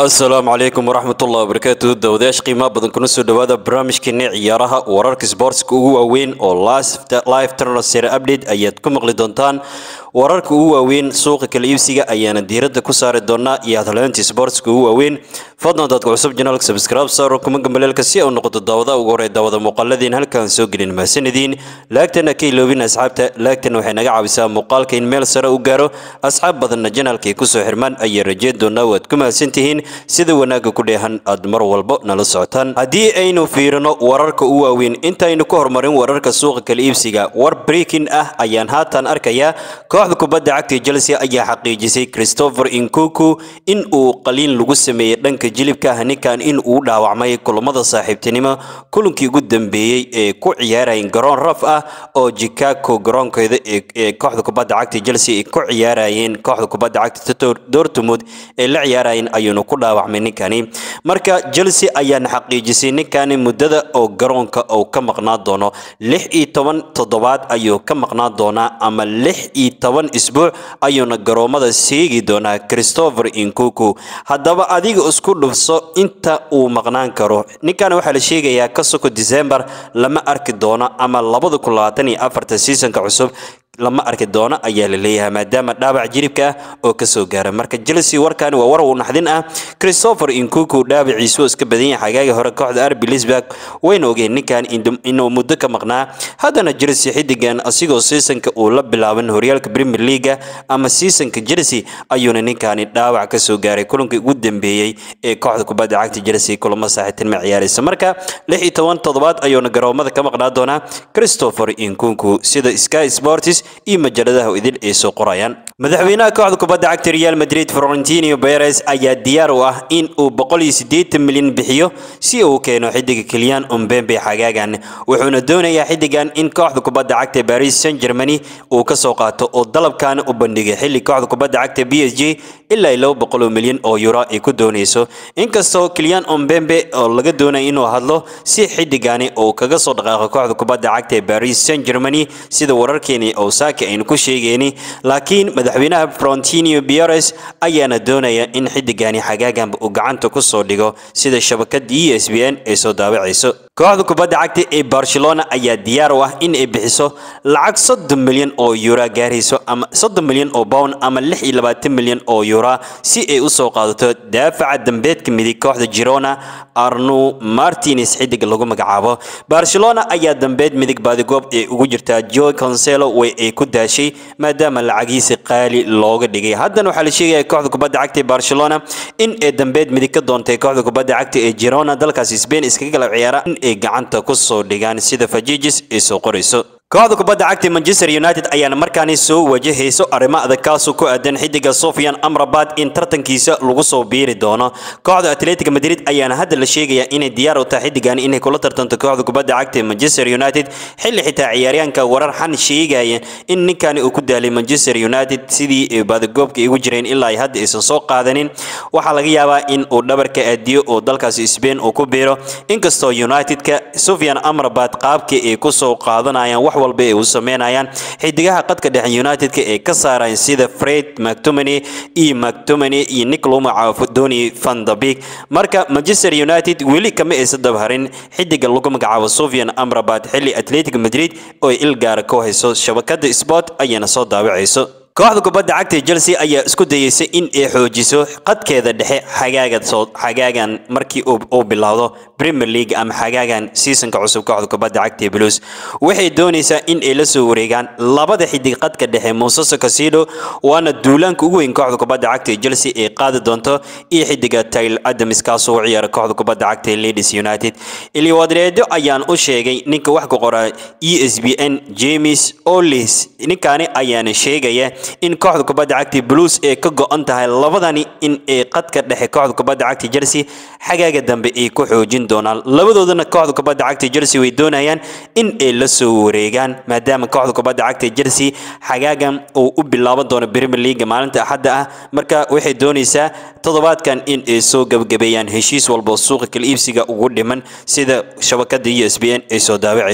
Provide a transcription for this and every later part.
asalaamu calaykum waraxmatullahi wabarakaatu dawadayaasha qiimaha badan kuna soo dhawaada barnaamijkeeni ciyaaraha wararka sboortska ugu waaweyn oo live transfer update ayaad ku maqli doontaan wararka ugu waaweyn suuqa kala iibsiga ayaana diiradda ku saari doonaa iyo hadleyntii sboortska ugu waaweyn fadlan dadka cusub janaalka subscribe saaro kuma gambaleelka si au noqoto daawada ugu horey daawada muuqaaladiin halkaan soo gelin mahadsanediin laagtana ka iloobin asxaabta laagtana waxay naga caawisaa muuqaalka in meel sare u gaaro asxaab badanna janaalka ay kusoo xirmaan ayay rajeyn doonaa waad ku mahadsantihiin sida wanaagga ku dheehan aad mar walbo nala socotaan haddii aynu fiirino wararka u waaweyn intaynu ka horumarin wararka suuqa kala iibsiga war breaking ah ayaan haatan arkayaa kooxda kubadda cagta chelsea ayaa xaqiijisay christopher inkuku in uu qaliin lagu sameeyey dhanka jilibka ah ninkan in uu dhaawacmay kulamada saaxiibtinimo kulankii ugu dambeeyey ee ku ciyaarayeen garoon raf ah oo chicago garoonkeeda ee kooxda kubadda cagta chelsea ay ku ciyaarayeen kooxda kubadda cagta dortmund ee la ciyaarayeen ayuuna ku dhaawacmay ninkani marka chelsea ayaana xaqiijisay ninkani muddada oo garoonka uu ka maqnaa doono lix iyo toban toddobaad ayuu ka maqnaa doonaa ama lix iyo toban isbuuc ayuuna garoomada seegi doonaa christopher inkuku haddaba adiga isku dhufso inta uu maqnaan karo ninkan waxaa la sheegayaa ka soko december lama arki doono ama labada kun labaatan iyo afarta seasonka cusub lama arki doono ayaa la leeyahay maadaama dhaawac jiribka ah oo kasoo gaara marka chelsea warkani waa war uu naxdin ah christopher inkuku dhaawaciisu iska badan yahay xagaaga hore kooxda arbi lisburg wayna ogeen ninkan inuu muddo ka maqnaa haddana chelsea xidigan asigoo seasonka uu la bilaaban horyaalka premier leaga ama seasonka chelsea ayuuna ninkani dhaawac kasoo gaaray kulankii ugu dambeeyey ee kooxda kubadda cagta chelsea kulamo saaxiibtinimo ciyaaraysa marka lix iyo toban toddobaad ayuuna garoomada ka maqnaa doonaa christopher inkuku sida sky sports iyo majaladaha idil ay soo qorayaan madaxweynaha kooxda kubadda cagta real madrid florentino perez ayaa diyaar u ah in uu boqol iyo siddeetan milyan bixiyo si uu keeno xidiga keliyan umbembe xagaagan wuxuuna doonayaa xidigan in kooxda kubadda cagta paris saint germany uu ka soo qaato oo dalabkaana u bandhigay xilli kooxda kubadda cagta b s g ilaa laba boqol oo milyan oo euro ay ku doonayso inkastoo keliyan umbembe oo laga doonaya inuu hadlo si xidigani uu kaga soo dhaqaaqo kooxda kubadda cagta ee paris saint germany sida wararkeeni osaka aynu ku sheegayni laakiin madaxweynaha frontino bieres ayaana doonaya in xidigani xagaaganba uu gacanta ku soo dhigo sida shabakada e s b n ay soo daawacayso kooxda kubadda cagta ee barcelona ayaa diyaar u ah in ay bixiso lacag soddon milyan oo euro gaarayso ama soddon milyan oo pound ama lix iyo labaatan milyan oo euro si ay u soo qaadato daafaca dambeedka midig kooxda girona arnu martines xidig lagu magacaabo barcelona ayaa dambeed midig baadigoob ee ugu jirtaa joe conselo way ay ku daashay maadaama lacagiisa qaali looga dhigay haddana waxaa la sheegaya kooxda kubadda cagta ee barcelona in ay dambeed midig ka doontay kooxda kubadda cagta ee girona dalkaasi spain iskaga galab ciyaara in ay gacanta ku soo dhigaan sida fajijis ay soo qorayso kooxda kubadda cagta manchester united ayaana markaani soo wajahayso arrimo adag kaasoo ku aadan xidiga sofian amrabat in tartankiisa lagu soo biiri doono kooxda atletic madrid ayaana hadda la sheegayaa inay diyaar u tahay xidigan inay kula tartanto kooxda kubadda cagta ee manchester united xilli xitaa ciyaaryahanka warar xan sheegaya in ninkani uu ku daalay manchester united sidii baadagoobka igu jireen ilaa ay hadda aysan soo qaadanin waxaa laga yaabaa in uu dhabarka aadiyo oo dalkaasi spain uu ku biiro inkastoo united-ka sofian amrabat qaabkii ay kusoo qaadanayaan wax walba ay u sameynayaan xidigaha qadka dhexe united-ka ee ka saaraan sida fred mactomany iyo mactomany iyo nicloma caafodoni van the big marka manchester united weli kama aysan dabharin xidiga lagu magacaabo sofian amrabat xilli atletic madrid oo il gaara ku hayso shabakada sport ayaana soo daawacayso kooxda kubadda cagta chelsea ayaa isku dayeysay in ay xoojiso qadkeeda dhexe xagaaga soo xagaagan markii uu bilowdo premier league ama xagaagan seasonka cusub kooxda kubadda cagta blues waxay doonaysaa in ay la soo wareegaan labada xidig qadka dhexe muusasa casido waana duulaanka ugu weyn kooxda kubadda cagta chelsea ay qaadi doonto iyo xidiga tyl adams kaasoo u ciyaara kooxda kubadda cagta ladies united iliwadreedo ayaan u sheegay ninka wax ka qora e s b n james olis ninkani ayaana sheegaya in kooxda kubadda cagta blues ee ka go-an tahay labadani in ay qadka dhexe kooxda kubadda cagta chelsea xagaaga dambe ay ku xoojin doonaan labadoodana kooxda kubadda cagta chelsea way doonayaan in ay la soo wareegaan maadaama kooxda kubadda cagta chelsea xagaagan uu u bilaaban doono premier league maalinta axadda ah marka waxay doonaysaa toddobaadkan in ay soo gabagabeeyaan heshiis walba suuqa kala iibsiga ugu dhiman sida shabakada e s b n ay soo daawacayso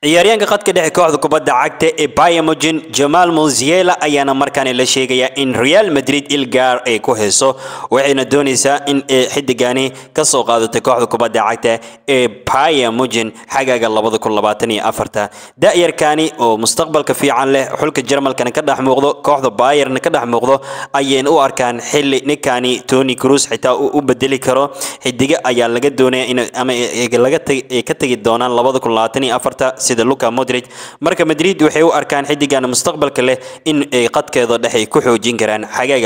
ciyaaryaanka khadka dhexe kooxda kubadda cagta ee Bayern Jamal Musiala ayaana markaan la sheegaya in Real Madrid ilgaar ay ku hayso waxayna doonaysaa in ay xidigani ka soo qaadato kooxda kubadda cagta ee Bayern Munich xagaaga 2024 da'yarkani oo mustaqbalka fiican leh xulka Jarmalkana ka dhex muuqdo kooxda Bayern ka dhex muuqdo ayeen u arkaan xilli ninkani Toni Kroos xitaa uu u bedeli karo xidiga ayaa laga doonaya in ama laga ka tagi doonaan 2024 sida Luka Modric marka Madrid waxay u arkaan xidigan mustaqbalka leh in ay qadkeeda dhexe ku xoojin karaan xagaaga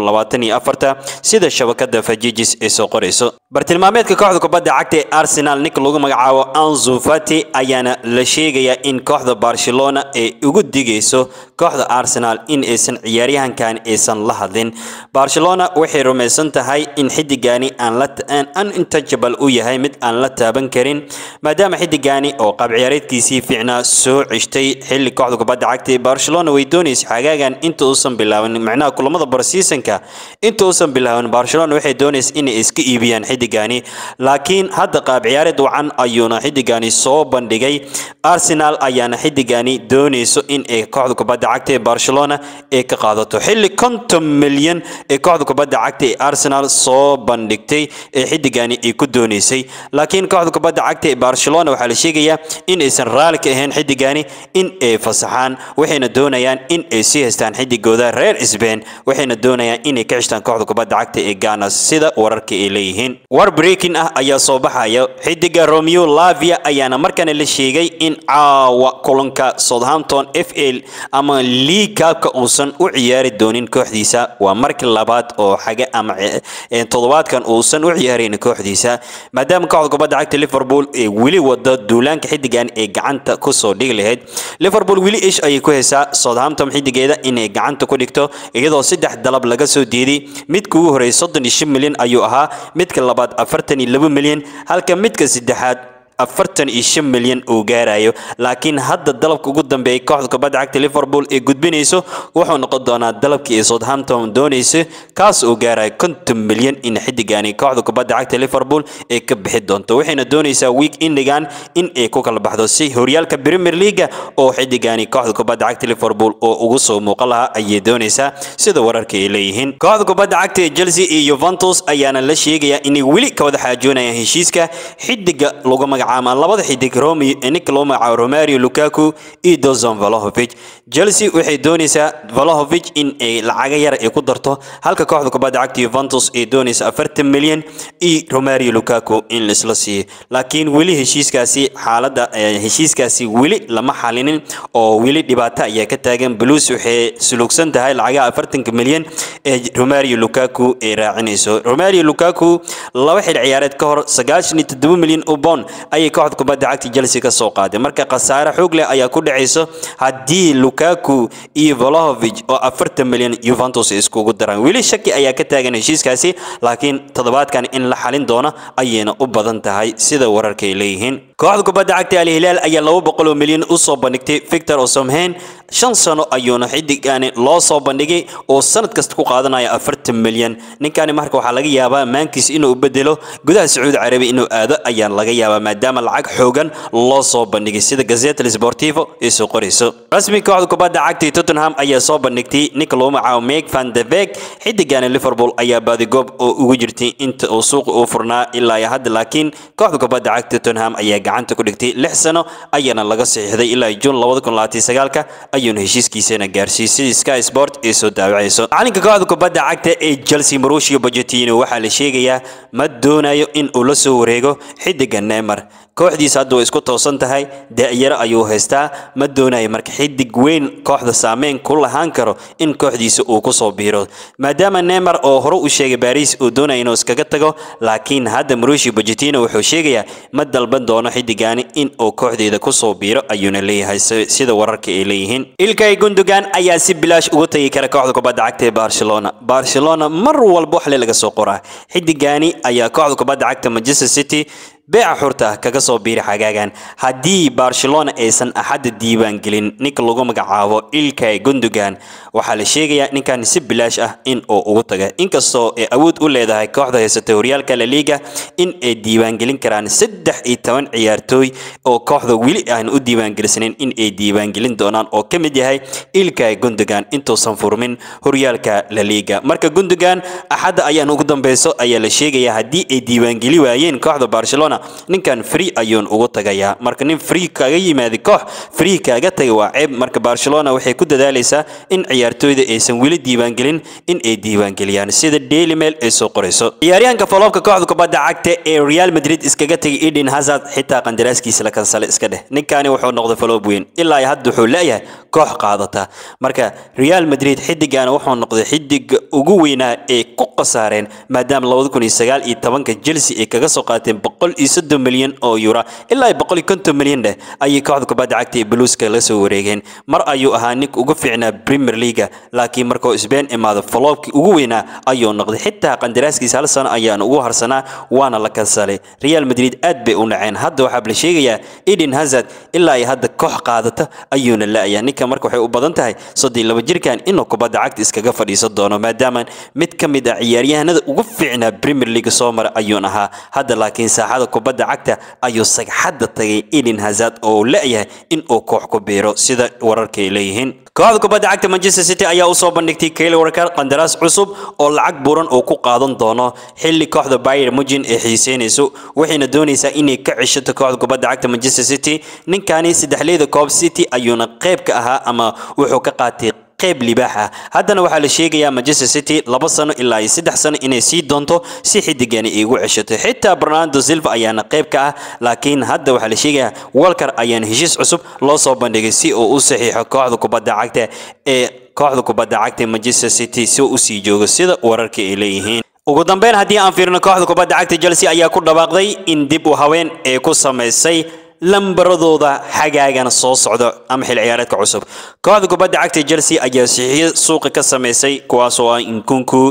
2024 sida shabakada Fajijis ay soo qorayso bartilmaameedka kooxda kubadda cagta ee Arsenal ninka lagu magacaabo Ansu Fati ayaana la sheegayaa in kooxda Barcelona ay ugu digayso kooxda Arsenal in aysan ciyaaryahankan aysan la hadlin Barcelona waxay rumaysan tahay in xidigani aan la aan untouchable u yahay mid aan la taaban karin maadaama xidigani oo qaab ciyaareedkiisii fiicnaa soo cishtay xilli kooxda kubadda cagta ee Barcelona way doonaysaa xagaagan inta uusan bilaaban macnaha kulamada barseasonka inta uusan bilaaban Barcelona waxay doonaysaa inay iska iibiyaan xidigani laakiin hadda qaab ciyaareed wacan ayuuna xidigani soo bandhigay Arsenal ayaana xidigani doonayso in ay kooxda kubadda cagta ee Barcelona ay ka qaadato xilli 50 milyan ee kooxda kubadda cagta ee Arsenal soo bandhigtay ee xidigani ay ku doonaysay laakiin kooxda kubadda cagta ee Barcelona waxaa la sheegayaa in aysan raali ka ahayn xidigani in ay fasaxaan waxayna doonayaan in ay sii haystaan xidigooda reer Spain waxayna doonayaan inay ka cishtaan kooxda kubadda cagta ee Ghana sida wararka ay leeyihiin war breaking ah ayaa soo baxaya xidiga Romeo Lavia ayaana markana la sheegay in caawa kulanka Southampton FA ama League Cup uusan u ciyaari doonin kooxdiisa waa markii labaad oo xaga ama toddobaadkan uusan u ciyaarin kooxdiisa maadaama kooxda kubadda cagta Liverpool ay weli wada duulaanka xidigan ee gacanta ku soo dhigi lahayd Liverpool weli ish ayay ku haysaa Southampton xidigeeda inay gacanta ku dhigto iyadoo saddex dalab laga soo diiday midka ugu horeeyay 35 milyan ayuu ahaa midka labaad 42 milyan halka midka saddexaad afartan iyo shan milyan uu gaarayo laakiin hadda dalabka ugu dambeeyay kooxda kubadda cagta Liverpool ee gudbinayso wuxuu noqon doonaa dalabkii ay Southampton doonayso kaas oo gaarayo konton milyan in xidigani kooxda kubadda cagta Liverpool ay ka bixi doonto waxayna doonaysaa week endigan in ay ku kala baxdo si horyaalka Premier League oo xidigani kooxda kubadda cagta Liverpool oo ugu soo muuqan lahaa ayay doonaysaa sida wararka ay leeyihiin kooxda kubadda cagta ee Chelsea iyo Juventus ayaana la sheegayaa inay weli ka wada xaajoonayaan heshiiska xidiga lagu magacaabo ama labada xidig Romi ninka loo magacaabo Romario Lukaku iyo Dusan Vlahovic Chelsea waxay doonaysaa Vlahovic in ay lacag yar ay ku darto halka kooxda kubadda cagta Juventus ay doonaysaa 40 milyan iyo Romario Lukaku in la isla siiyo laakiin weli heshiiskaasi xaaladda heshiiskaasi weli lama xalinin oo weli dhibaato ayaa ka taagan Blues waxay sulugsan tahay lacagaha 40 milyan ee Romario Lukaku ay raacinayso Romario Lukaku laba xil ciyaareed ka hor 97 milyan oo pound ayay kooxda kubadda cagta Chelsea ka soo qaaday marka khasaare xoog leh ayaa ku dhacayso haddii Lukaku iyo Vlahovic oo 40 milyan Juventus iskugu daraan weli shaki ayaa ka taagan heshiiskaasi laakiin toddobaadkan in la xalin doono ayayna u badan tahay sida wararka ay leeyihiin kooxda kubadda cagta Al Hilal ayaa 200 milyan u soo bandhigtay Victor Osimhen shan sano ayuuna xidigani loo soo bandhigay oo sanad kasta ku qaadanaya 40 milyan ninkani marka waxaa laga yaabaa maankiis inuu bedelo gudaha Sacuudi Carabi inuu aado ayaa laga yaabaa maadaama lacag xoogan loo soo bandhigay sida Gazzetta Sportivo ay soo qorayso rasmi kooxda kubadda cagta Tottenham ayaa soo bandhigtay ninka loo magacaabo Mick van de Beek xidigani Liverpool ayaa baadigoob oo ugu jirtay inta uu suuqa u furnaa ilaa hadda laakiin kooxda kubadda cagta Tottenham ayaa gacanta ku dhigtay lix sano ayaana laga saxiixday ilaa June 2029 ayuuna heshiiskiisana gaarsiiyey sidii Sky Sport ay soo daawacayso macalinka kooxda kubadda cagta ee Chelsea Mauricio Pochettino waxaa la sheegayaa ma doonayo in uu la soo wareego xidiga Neymar kooxdiisa hadda way isku toosan tahay da'yaro ayuu haystaa ma doonayo marka xidig weyn kooxda saameyn ku lahaan karo in kooxdiisa uu ku soo biiro maadaama Neymar oo hore u sheegay Paris uu doonayo inuu iskaga tago laakiin hadda Mauricio Pochettino wuxuu sheegayaa ma dalban doono xidigani in uu kooxdeeda ku soo biiro ayuuna leeyahay sida wararka ay leeyihiin Ilkay Gundogan ayaa si bilaash uga tagi kara kooxda kubadda cagta ee Barcelona Barcelona mar walba wax laga soo qoraa xidigani ayaa kooxda kubadda cagta Manchester City beeca xurta ah kaga soo biiri xagaagan haddii barcelona aysan axadda diiwaangelin ninka lagu magacaabo ilkay gundogan waxaa la sheegayaa ninkan si bilaash ah in uu ugu taga inkastoo ay awood u leedahay kooxda haysata horyaalka la liga in ay diiwaangelin karaan saddex iyo toban ciyaartooy oo kooxda weli aan u diiwaangelisnayn in ay diiwaangelin doonaan oo ka mid yahay ilkay gundogan intuusan furmin horyaalka la liga marka gundogan axadda ayaan ugu dambeyso ayaa la sheegayaa haddii ay diiwaangeli waayeen kooxda barcelona ninkan free ayuun ugu tagayaa marka nin free kaga yimaada koox free kaaga taga waa ceeb marka barcelona waxay ku dadaalaysaa in ciyaartooyda aysan weli diiwaangelin in ay diiwaangeliyaan sida daily mail ay soo qorayso ciyaaryahanka foloobka kooxda kubadda cagta ee real madrid iskaga tegay eden hazard xitaa qandaraaskiisa la kansale iska dheh ninkani wuxuu noqday foloob weyn ilaa hadda wuxuu leeyahay koox qaadata marka real madrid xidigana wuxuu noqday xidiga ugu weynaa ee ku khasaareen maadaama labada kun iyo sagaal iyo tobanka chelsea ay kaga soo qaateen boqol iyo soddon milyan oo euro ilaa boqol iyo konton milyan dheh ayay kooxda kubadda cagta ee blueska la soo wareegeen mar ayuu ahaa ninka ugu fiicnaa premier leaga laakiin markuu sbain imaado foloobkii ugu weynaa ayuu noqday xitaa qandaraaskiisa hal sano ayaan ugu harsanaa waana la kansalay real madrid aad bay u naceen hadda waxaa la sheegayaa eden hazard ilaa ay hadda koox qaadata ayuuna la-ayaa ninka marka waxay u badan tahay soddon laba jirkan inuu kubadda cagta iskaga fadhiisan doono maadaama mid ka mid ah ciyaaryahanada ugu fiicnaa premier league soo mara ayuun ahaa hadda laakiin saaxada kubadda cagta ayuu sagxadda tagay eden hazard oo la-yahay in uu koox ku biiro sida wararka ay leeyihiin kooxda kubadda cagta manchester city ayaa usoo bandhigtay kayle warkar qandaraas cusub oo lacag buuran uu ku qaadan doono xilli kooxda bayer mujin ay xiiseynayso waxayna doonaysaa inay ka ceshato kooxda kubadda cagta manchester city ninkani saddexleyda koob city ayuuna qayb ka ahaa ama wuxuu ka qaatay qayb libaax ah haddana waxaa la sheegayaa manchester city laba sano ilaa iyo saddex sano inay sii doonto si xidigani ay ugu ceshato xitaa bernardo silva ayaana qayb ka ah laakiin hadda waxaa la sheegayaa walker ayaana heshiis cusub loo soo bandhigay si uu u saxiixo kooxda kubadda cagta ee kooxda kubadda cagta manchester city si uu usii joogo sida wararka ay leeyihiin ugu dambeyn haddii aan fiirino kooxda kubadda cagta chelsea ayaa ku dhawaaqday in dib u haween ee ku samaysay lambaradooda xagaagan soo socdo ama xil ciyaareedka cusub kooxda kubadda cagta chelsea ayaa sixiyo suuqa ka samaysay kuwaas oo ah inkunku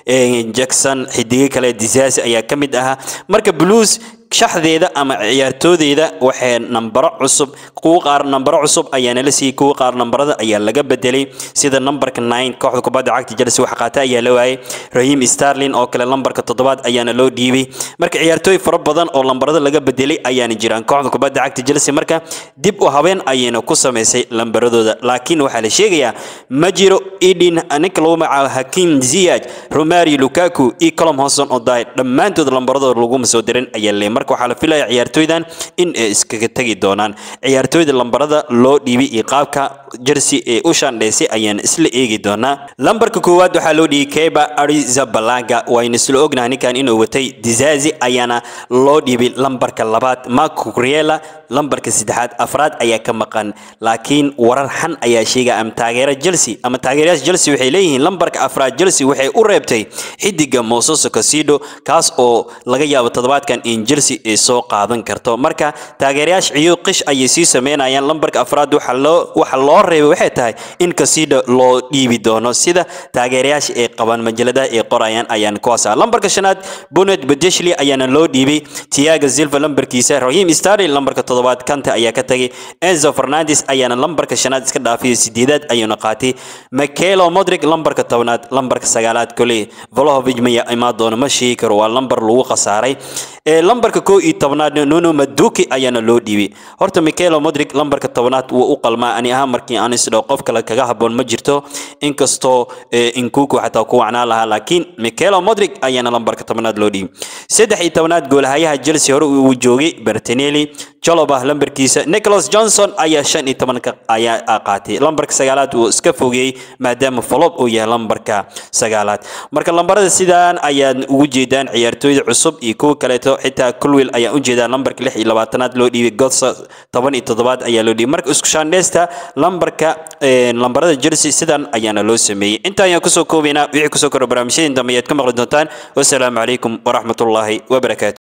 jackson xidigo kale disaasi ayaa ka mid ahaa marka blues shaxdeeda ama ciyaartoodeeda waxay nambaro cusub kuwa qaar nambaro cusub ayaana la siiyey kuwa qaar nambarada ayaa laga bedelay sida nambarka nine kooxda kubadda cagta chelsea wax qaata ayaa la waayay rahiim starlin oo kale lambarka toddobaad ayaana loo dhiibay marka ciyaartooy fara badan oo lambarada laga bedelay ayaana jiraan kooxda kubadda cagta chelsea marka dib u habeen ayayna ku samaysay lambaradooda laakiin waxaa la sheegayaa ma jiro edin ninka lagu magacaabo hakim ziyaj romario lukaku iyo colom hoson oday dhammaantood lambaradooda laguma soo dirin ayaa le marka waxaa la filaya ciyaartooydan in ay iskaga tegi doonaan ciyaartooyda lambarada loo dhiibay iyo qaabka jersey ee u shandhaysay ayaan isla eegi doonaa lambarka koowaad waxaa loo dhiibay keba arizabalaga waynu isla ognahay ninkan inuu watay dizazi ayaana loo dhiibay lambarka labaad marco criela lambarka saddexaad afraad ayaa ka maqan laakiin warar xan ayaa sheegaya ama taageera chelsea ama taageerayaasha chelsea waxay leeyihiin lambarka afraad chelsea waxay u reebtay xidiga mososo casido kaas oo laga yaabo toddobaadkan in chelsea ay soo qaadan karto marka taageerayaasha ciyo qish ayay sii sameynayaan lambarka afraad waxa loo waxa loo reebay waxay tahay in casido loo dhiibi doono sida taageerayaasha ay qabaan majaladaha ay qorayaan ayaan kuwaas ah lambarka shanaad bonet badeshli ayaana loo dhiibay tiaga silva lambarkiisa rahiim starlin lambarka toddobaad kante ayaa ka tagay enzo fernandes ayaana lambarka shanaad iska dhaafiyay sideedaad ayuuna qaatay makelo modric lambarka tobnaad lambarka sagaalaad koley volohovic maya imaan doono ma sheegi karo waa lambar lagu khasaaray ee lambarka koo iyo tobnaad nuno maduki ayaana loo dhiibay horta mikelo modric lambarka tobnaad wuu u qalmaa ani ahaan markii aan isdhaw qof kale kaga haboon ma jirto inkastoo inkuku xataa ku wacnaa lahaa laakiin mikelo modric ayaana lambarka tobnaad loo dhiibay saddex iyo tobnaad goolhayaha chelsea hore uu joogay bertinelli joloba lambarkiisa nicholas johnson ayaa shan iyo tobanka ayaa qaatay lambarka sagaalaad uu iska fogeeyey maadaama folob uu yahay lambarka sagaalaad marka lambarada sidaan ayaad ugu jeedaan ciyaartooyda cusub iyo kuwa kaleeto xitaa kulwil ayaa u jeedaa lambarka lix iyo labaatanaad loo dhiibay godsa toban iyo toddobaad ayaa loo dhiibay marka isku shaandheysta lambarka lambarada jersey sidan ayaana loo sameeyey inta ayaan kusoo koobaynaa wixii kusoo koro barnaamijyadii dambe ayaad ka maqli doontaan wasalaamu calaykum waraxmatullaahi wabarakaatu